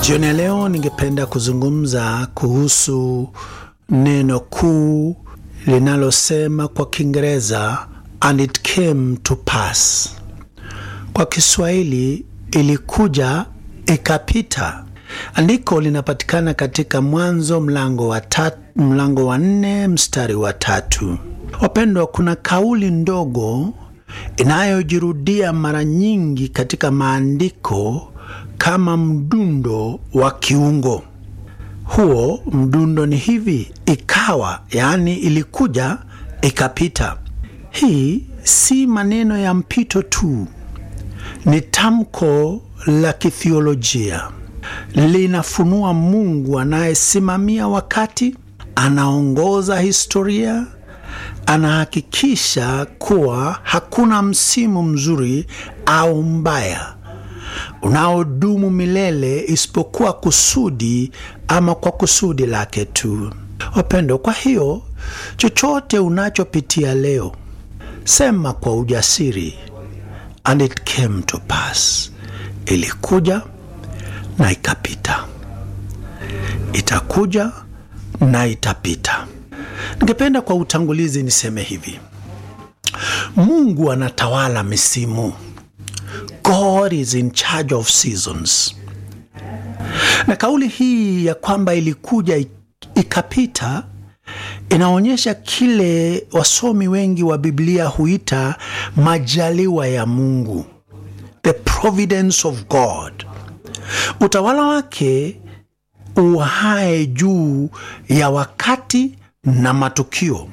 Jioni ya leo ningependa kuzungumza kuhusu neno kuu linalosema kwa Kiingereza and it came to pass. Kwa Kiswahili ilikuja ikapita. Andiko linapatikana katika Mwanzo mlango wa tatu, mlango wa nne mstari wa tatu. Wapendwa, kuna kauli ndogo inayojirudia mara nyingi katika maandiko kama mdundo wa kiungo. Huo mdundo ni hivi: ikawa, yaani ilikuja ikapita. Hii si maneno ya mpito tu, ni tamko la kithiolojia. Linafunua Mungu anayesimamia wakati, anaongoza historia, anahakikisha kuwa hakuna msimu mzuri au mbaya unaodumu milele isipokuwa kusudi ama kwa kusudi lake tu. Wapendo, kwa hiyo chochote unachopitia leo, sema kwa ujasiri, and it came to pass, ilikuja na ikapita, itakuja na itapita. Ningependa kwa utangulizi niseme hivi: Mungu anatawala misimu. God is in charge of seasons. Na kauli hii ya kwamba ilikuja ikapita inaonyesha kile wasomi wengi wa Biblia huita majaliwa ya Mungu, the providence of God. Utawala wake uhae juu ya wakati na matukio.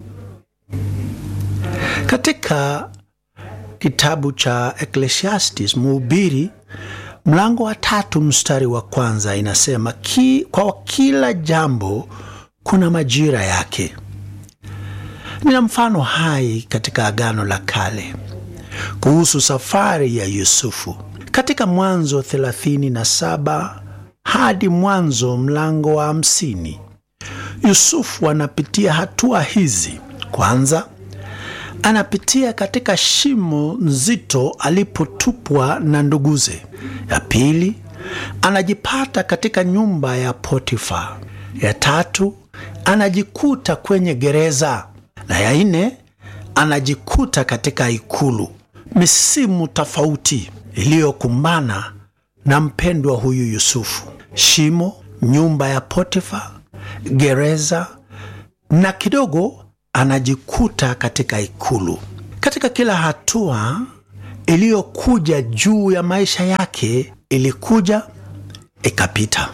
Katika kitabu cha Ecclesiastes Mhubiri mlango wa tatu mstari wa kwanza inasema ki, kwa kila jambo kuna majira yake. Nina mfano hai katika Agano la Kale kuhusu safari ya Yusufu katika Mwanzo 37 hadi Mwanzo mlango wa hamsini. Yusufu anapitia hatua hizi. Kwanza, anapitia katika shimo nzito alipotupwa na nduguze. Ya pili, anajipata katika nyumba ya Potifa. Ya tatu, anajikuta kwenye gereza, na ya nne, anajikuta katika ikulu. Misimu tofauti iliyokumbana na mpendwa huyu Yusufu: shimo, nyumba ya Potifa, gereza na kidogo anajikuta katika ikulu. Katika kila hatua iliyokuja juu ya maisha yake, ilikuja ikapita.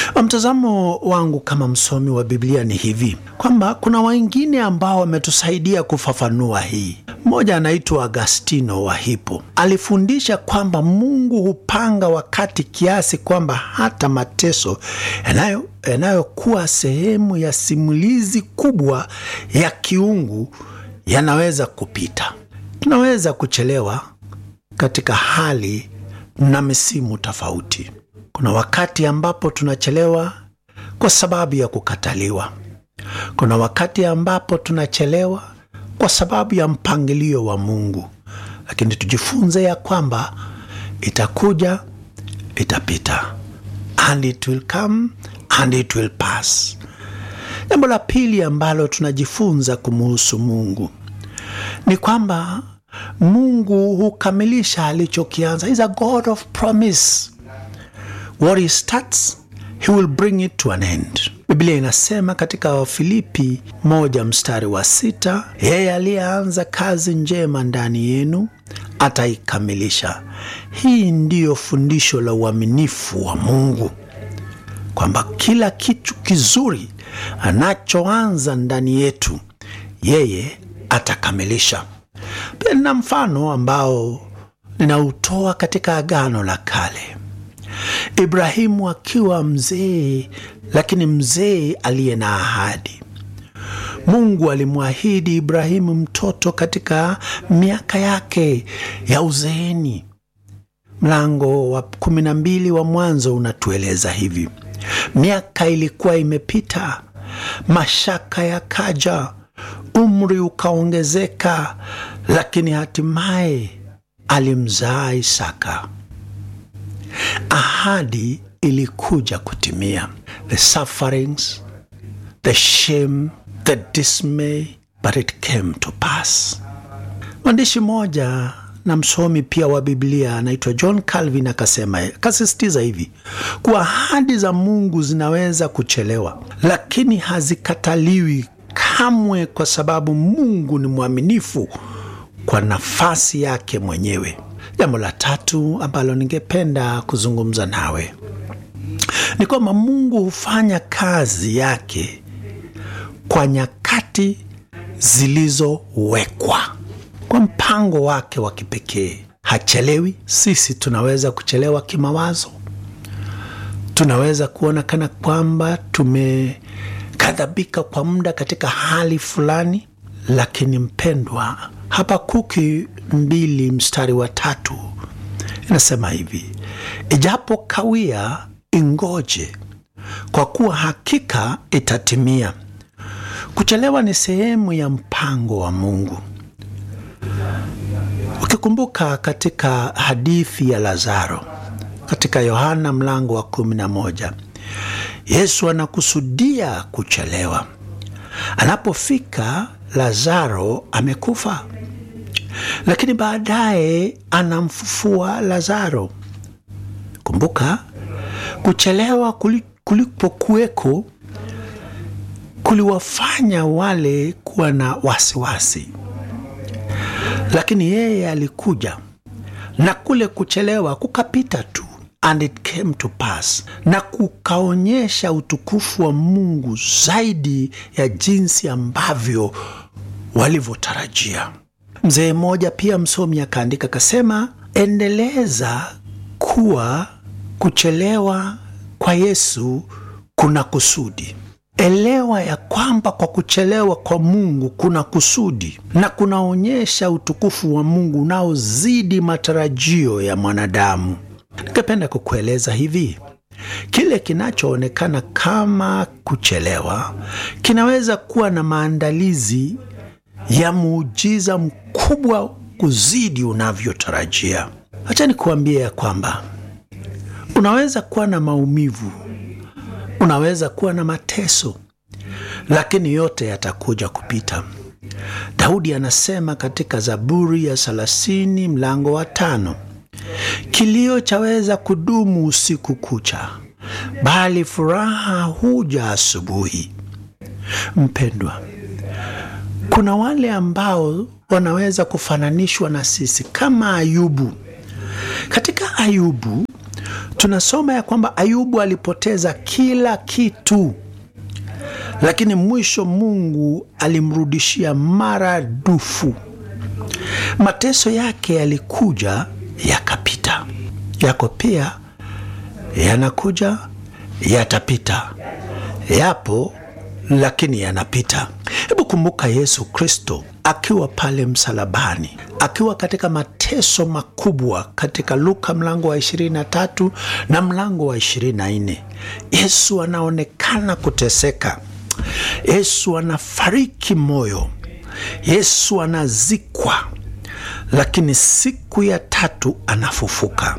Mtazamo wangu kama msomi wa Biblia ni hivi kwamba kuna wengine ambao wametusaidia kufafanua hii. Mmoja anaitwa Agastino wa Hippo, alifundisha kwamba Mungu hupanga wakati kiasi kwamba hata mateso yanayo yanayokuwa sehemu ya simulizi kubwa ya kiungu yanaweza kupita. Tunaweza kuchelewa katika hali na misimu tofauti. Kuna wakati ambapo tunachelewa kwa sababu ya kukataliwa. Kuna wakati ambapo tunachelewa kwa sababu ya mpangilio wa Mungu, lakini tujifunze ya kwamba itakuja, itapita, and it will come and it will pass. Jambo la pili ambalo tunajifunza kumuhusu Mungu ni kwamba Mungu hukamilisha alichokianza. He is a God of promise. What he starts, he will bring it to an end. Biblia inasema katika Wafilipi moja mstari wa sita, yeye aliyeanza kazi njema ndani yenu ataikamilisha. Hii ndiyo fundisho la uaminifu wa Mungu kwamba kila kitu kizuri anachoanza ndani yetu yeye atakamilisha. Pia nina mfano ambao ninautoa katika Agano la Kale. Ibrahimu akiwa mzee, lakini mzee aliye na ahadi. Mungu alimwahidi Ibrahimu mtoto katika miaka yake ya uzeeni. Mlango wa kumi na mbili wa Mwanzo unatueleza hivi: miaka ilikuwa imepita, mashaka yakaja, umri ukaongezeka, lakini hatimaye alimzaa Isaka. Ahadi ilikuja kutimia. The sufferings, the shame, the dismay, but it came to pass. Mwandishi mmoja na msomi pia wa Biblia anaitwa John Calvin akasema, akasisitiza hivi kuwa ahadi za Mungu zinaweza kuchelewa, lakini hazikataliwi kamwe, kwa sababu Mungu ni mwaminifu kwa nafasi yake mwenyewe. Jambo la tatu ambalo ningependa kuzungumza nawe ni kwamba Mungu hufanya kazi yake kwa nyakati zilizowekwa kwa mpango wake wa kipekee. Hachelewi. Sisi tunaweza kuchelewa kimawazo, tunaweza kuona kana kwamba tumekadhabika kwa muda katika hali fulani, lakini mpendwa, Habakuki mbili mstari wa tatu inasema hivi, ijapo kawia, ingoje, kwa kuwa hakika itatimia. Kuchelewa ni sehemu ya mpango wa Mungu. Ukikumbuka katika hadithi ya Lazaro katika Yohana mlango wa kumi na moja, Yesu anakusudia kuchelewa. Anapofika, Lazaro amekufa, lakini baadaye anamfufua Lazaro. Kumbuka, kuchelewa kulipokuweko kuliwafanya wale kuwa na wasiwasi lakini yeye alikuja na kule kuchelewa kukapita tu, and it came to pass, na kukaonyesha utukufu wa Mungu zaidi ya jinsi ambavyo walivyotarajia. Mzee mmoja pia msomi akaandika akasema, endeleza kuwa kuchelewa kwa Yesu kuna kusudi. Elewa ya kwamba kwa kuchelewa kwa Mungu kuna kusudi na kunaonyesha utukufu wa Mungu unaozidi matarajio ya mwanadamu. Ningependa kukueleza hivi, kile kinachoonekana kama kuchelewa kinaweza kuwa na maandalizi ya muujiza mkubwa kuzidi unavyotarajia. Acha nikuambie ya kwamba unaweza kuwa na maumivu unaweza kuwa na mateso, lakini yote yatakuja kupita. Daudi anasema katika Zaburi ya thelathini mlango wa tano, kilio chaweza kudumu usiku kucha, bali furaha huja asubuhi. Mpendwa, kuna wale ambao wanaweza kufananishwa na sisi kama Ayubu. Katika Ayubu tunasoma ya kwamba Ayubu alipoteza kila kitu, lakini mwisho Mungu alimrudishia maradufu. Mateso yake yalikuja yakapita, yako pia yanakuja yatapita, yapo lakini yanapita. Hebu kumbuka Yesu Kristo akiwa pale msalabani, akiwa katika mateso makubwa, katika Luka mlango wa 23 na mlango wa 24. Yesu anaonekana kuteseka, Yesu anafariki moyo, Yesu anazikwa, lakini siku ya tatu anafufuka.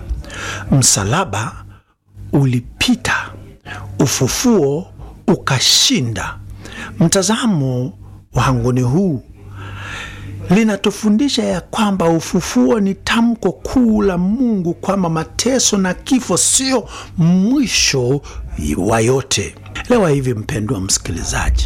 Msalaba ulipita, ufufuo ukashinda. Mtazamo wangu ni huu, linatufundisha ya kwamba ufufuo ni tamko kuu la Mungu kwamba mateso na kifo sio mwisho wa yote. Elewa hivi, mpendwa msikilizaji,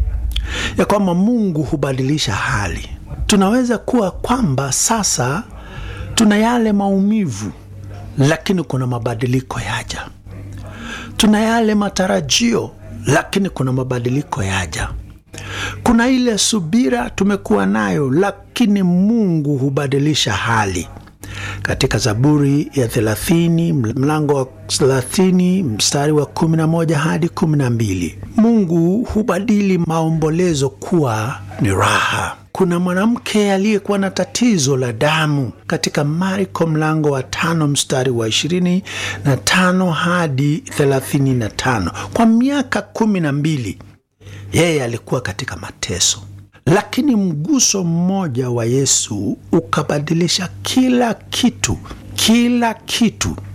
ya kwamba Mungu hubadilisha hali. Tunaweza kuwa kwamba sasa tuna yale maumivu, lakini kuna mabadiliko yaja. Tuna yale matarajio lakini kuna mabadiliko yaja. Kuna ile subira tumekuwa nayo, lakini Mungu hubadilisha hali. Katika Zaburi ya thelathini mlango wa thelathini mstari wa kumi na moja hadi kumi na mbili Mungu hubadili maombolezo kuwa ni raha. Kuna mwanamke aliyekuwa na tatizo la damu katika Marko mlango wa tano mstari wa ishirini na tano hadi thelathini na tano Kwa miaka kumi na mbili yeye alikuwa katika mateso, lakini mguso mmoja wa Yesu ukabadilisha kila kitu, kila kitu.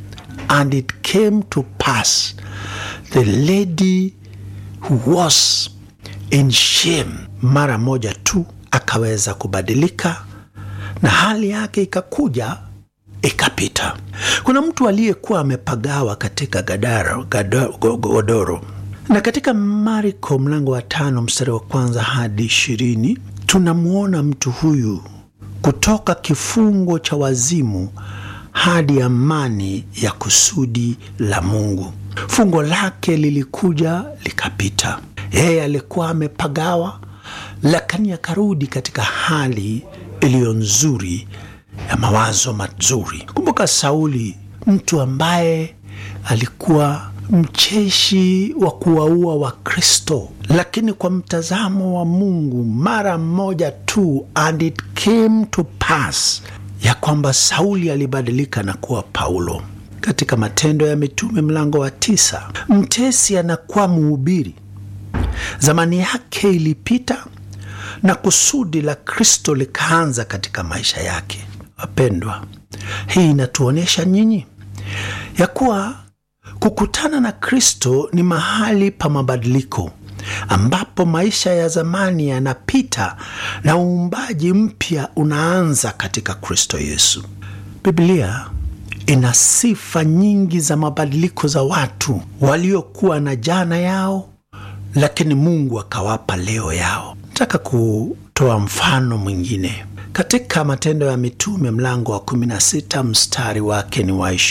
and it came to pass the lady who was in shame mara moja tu akaweza kubadilika na hali yake ikakuja ikapita. Kuna mtu aliyekuwa amepagawa katika gadaro, gado, godoro na katika Marko mlango wa tano mstari wa kwanza hadi ishirini tunamwona mtu huyu kutoka kifungo cha wazimu hadi amani ya kusudi la Mungu. Fungo lake lilikuja likapita. Yeye alikuwa amepagawa, lakini akarudi katika hali iliyo nzuri ya mawazo mazuri. Kumbuka Sauli, mtu ambaye alikuwa mcheshi wa kuwaua Wakristo, lakini kwa mtazamo wa Mungu mara moja tu, and it came to pass ya kwamba Sauli alibadilika na kuwa Paulo. Katika Matendo ya Mitume mlango wa tisa, mtesi anakuwa mhubiri. Zamani yake ilipita na kusudi la Kristo likaanza katika maisha yake. Wapendwa, hii inatuonyesha nyinyi ya kuwa kukutana na Kristo ni mahali pa mabadiliko ambapo maisha ya zamani yanapita na uumbaji mpya unaanza katika Kristo Yesu. Biblia ina sifa nyingi za mabadiliko za watu waliokuwa na jana yao, lakini Mungu akawapa leo yao. Nataka kutoa mfano mwingine katika Matendo ya Mitume mlango wa 16 mstari wake ni wa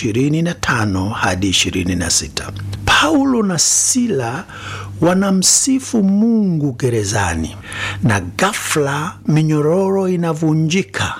25 hadi 26. Paulo na Sila wanamsifu Mungu gerezani, na ghafla minyororo inavunjika.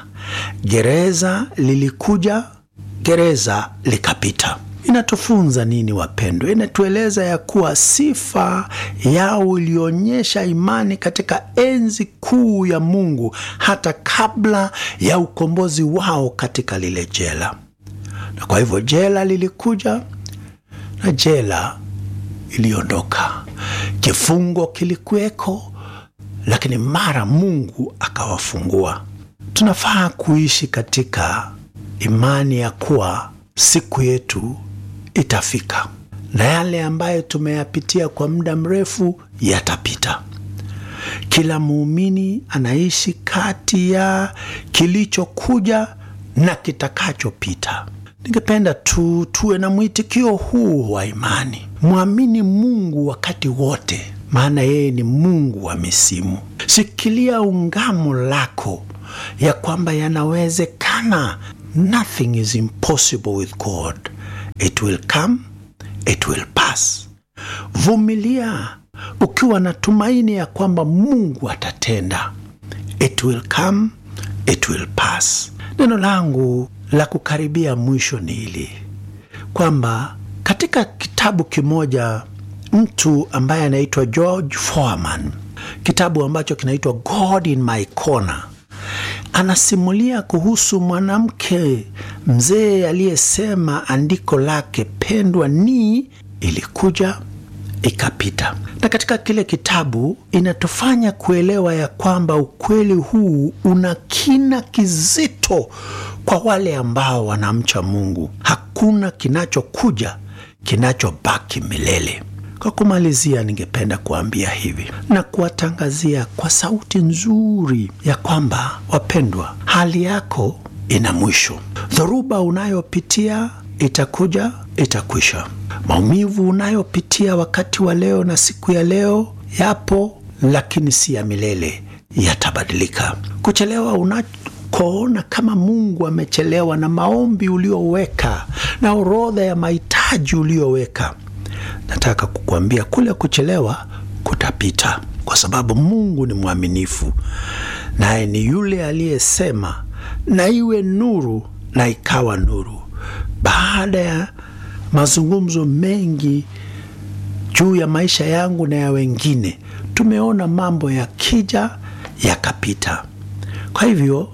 Gereza lilikuja, gereza likapita. Inatufunza nini wapendwa? Inatueleza ya kuwa sifa yao ilionyesha imani katika enzi kuu ya Mungu hata kabla ya ukombozi wao katika lile jela. Na kwa hivyo jela lilikuja na jela iliondoka, kifungo kilikuweko, lakini mara Mungu akawafungua. Tunafaa kuishi katika imani ya kuwa siku yetu itafika na yale ambayo tumeyapitia kwa muda mrefu yatapita. Kila muumini anaishi kati ya kilichokuja na kitakachopita. Ningependa tu tuwe na mwitikio huu wa imani, mwamini Mungu wakati wote, maana yeye ni Mungu wa misimu. Shikilia ungamo lako ya kwamba yanawezekana. Nothing is impossible with God. It will come, it will pass. Vumilia ukiwa na tumaini ya kwamba Mungu atatenda. It will come, it will pass. Neno langu la kukaribia mwisho ni hili kwamba katika kitabu kimoja mtu ambaye anaitwa George Foreman, kitabu ambacho kinaitwa God in My Corner, anasimulia kuhusu mwanamke mzee aliyesema andiko lake pendwa ni ilikuja ikapita. Na katika kile kitabu inatufanya kuelewa ya kwamba ukweli huu una kina kizito kwa wale ambao wanamcha Mungu. Hakuna kinachokuja kinachobaki milele. Kwa kumalizia, ningependa kuambia hivi na kuwatangazia kwa sauti nzuri ya kwamba wapendwa, hali yako ina mwisho. Dhoruba unayopitia itakuja, itakwisha. Maumivu unayopitia wakati wa leo na siku ya leo yapo, lakini si ya milele, yatabadilika. Kuchelewa unakoona kama Mungu amechelewa na maombi ulioweka na orodha ya mahitaji ulioweka nataka kukuambia kule kuchelewa kutapita, kwa sababu Mungu ni mwaminifu, naye ni yule aliyesema na iwe nuru, na ikawa nuru. Baada ya mazungumzo mengi juu ya maisha yangu na ya wengine, tumeona mambo yakija yakapita. Kwa hivyo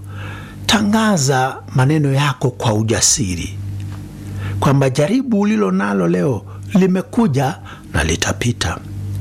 tangaza maneno yako kwa ujasiri kwamba jaribu ulilo nalo leo limekuja na litapita.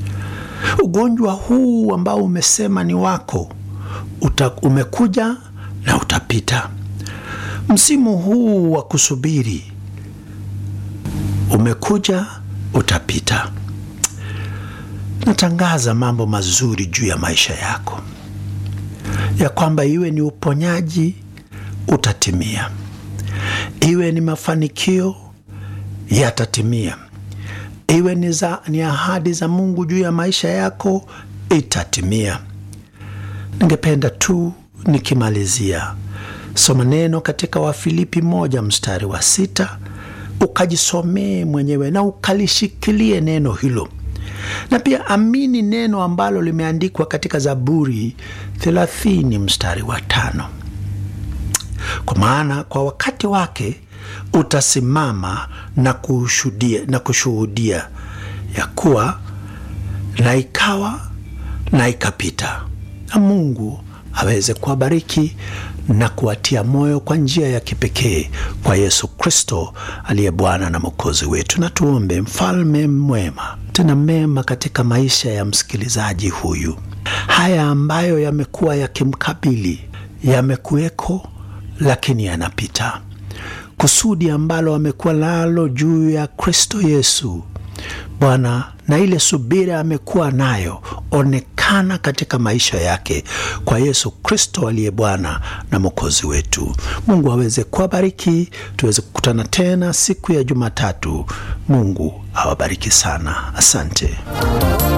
Ugonjwa huu ambao umesema ni wako uta, umekuja na utapita. Msimu huu wa kusubiri umekuja, utapita. Natangaza mambo mazuri juu ya maisha yako, ya kwamba iwe ni uponyaji utatimia, iwe ni mafanikio yatatimia, iwe ni, za, ni ahadi za Mungu juu ya maisha yako itatimia. Ningependa tu nikimalizia, soma neno katika Wafilipi moja mstari wa sita ukajisomee mwenyewe na ukalishikilie neno hilo na pia amini neno ambalo limeandikwa katika Zaburi thelathini mstari wa tano kwa maana kwa wakati wake utasimama na kushuhudia, na kushuhudia ya kuwa na ikawa na ikapita, na Mungu aweze kuwabariki na kuwatia moyo kwa njia ya kipekee kwa Yesu Kristo aliye Bwana na Mwokozi wetu. Na tuombe. Mfalme mwema, tena mema katika maisha ya msikilizaji huyu, haya ambayo yamekuwa yakimkabili yamekuweko, lakini yanapita. Kusudi ambalo amekuwa nalo juu ya Kristo Yesu Bwana, na ile subira amekuwa nayo, onekana katika maisha yake kwa Yesu Kristo aliye Bwana na Mwokozi wetu. Mungu aweze kuwabariki, tuweze kukutana tena siku ya Jumatatu. Mungu awabariki sana. Asante.